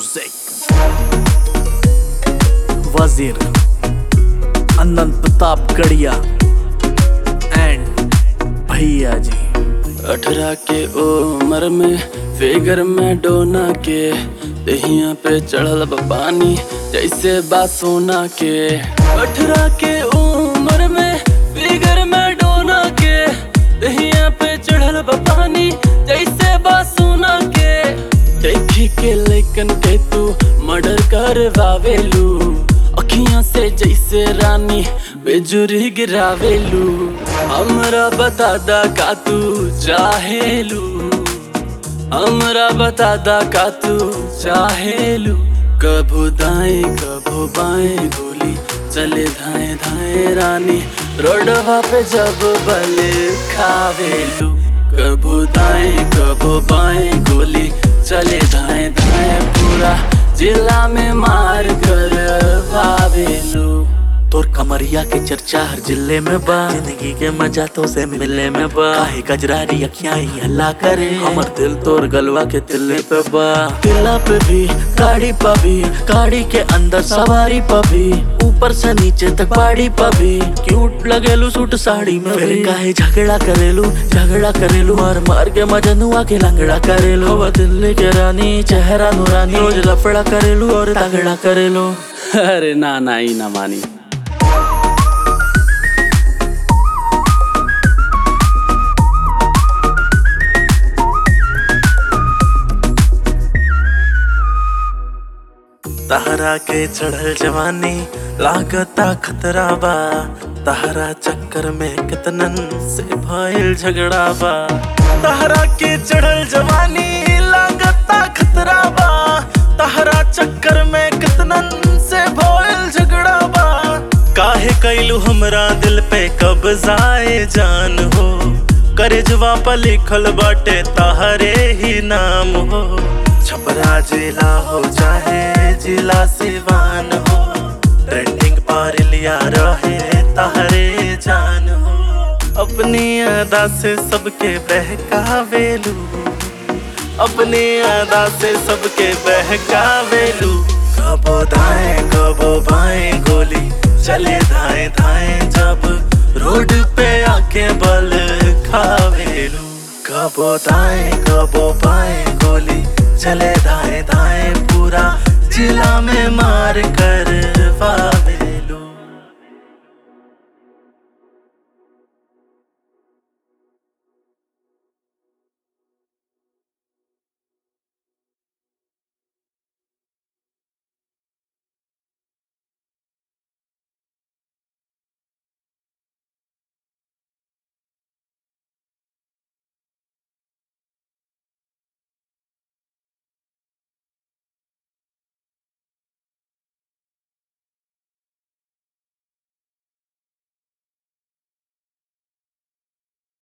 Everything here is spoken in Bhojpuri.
Music वजीर अनंत प्रताप गढ़िया एंड भैया जी अठारह के उम्र में फिगर में डोना के दहिया पे चढ़ल बा पानी जैसे बा सोना के अठारह के उम्र में फिगर में डोना के दहिया पे चढ़ल बा पानी जैसे बा सोना के देखी के लेकिन के तू मर्डर करवावेलू अखियां से जैसे रानी बेजुरी गिरावेलू हमरा बता दा का तू चाहेलू हमरा बता दा का तू चाहेलू कभू दाएं कभू बाएं गोली चले धाए धाए रानी रोडवा पे जब बल खावेलू कभू दाएं कभू बाएं गोली चले धाए धाए पूरा जिला में मार कर भावेलू तोर कमरिया के चर्चा हर जिले में बा जिंदगी के मजा तो से मिले में बा काहे गजरारी अखियां ही हल्ला करे हमर दिल तोर गलवा के तिल्ले पे बा तिल्ला पे भी गाड़ी पे भी गाड़ी के अंदर सवारी पे भी ऊपर से नीचे तक बाड़ी पे भी क्यूट लगेलू सूट साड़ी में फिर काहे झगड़ा करेलू झगड़ा करेलू मार मार के मजनुआ के लंगड़ा करेलू हवा दिल्ली के रानी चेहरा नूरानी रोज लफड़ा करेलू और तगड़ा करेलू अरे ना ना ही ना मानी तहरा के चढ़ल जवानी लागता खतरा बा तहरा चक्कर में कितनन से भइल झगड़ा बा तहरा के चढ़ल जवानी लागता खतरा बा तहरा चक्कर में कितनन से भइल झगड़ा बा काहे कैलू हमरा दिल पे कब्जाए जान हो करे जवाब लिखल बाटे तहरे ही नाम हो छपरा जिला हो चाहे जिला सिवान हो ट्रेंडिंग पर लिया रहे तहरे जान हो अपनी अदा से सबके बहकावेलू अपनी अदा से सबके बहकावेलू कबो दाएं कबो बाएं गोली चले दाएं दाएं जब रोड पे आके बल खावेलू कबो दाएं कबो बाएं गोली चले दाएं दाएं पूरा जिला में मार कर